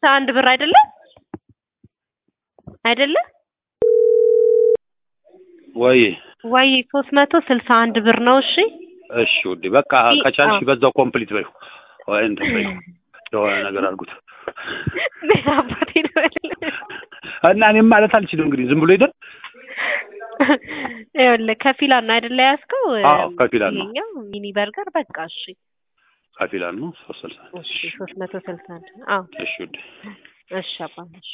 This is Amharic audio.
ስልሳ አንድ ብር አይደለ አይደለ ወይ ወይ ሶስት መቶ ስልሳ አንድ ብር ነው። እሺ እሺ ውዴ በቃ ከቻልሽ በዛው ኮምፕሊት በይው ወይ እንትን በይው የሆነ ነገር አድርጉት አባቴ ነው እና እኔም ማለት አልችልም እንግዲህ ዝም ብሎ ሄደን ይኸውልህ ከፊላን ነው አይደለ ያዝከው? አዎ ከፊላን ነው ይሄኛው ሚኒ በርገር በቃ እሺ ከፊላን ነው ሶስት ስልሳ እሺ ሶስት መቶ ስልሳ አንድ አዎ እሺ ውዴ እሺ አባ እሺ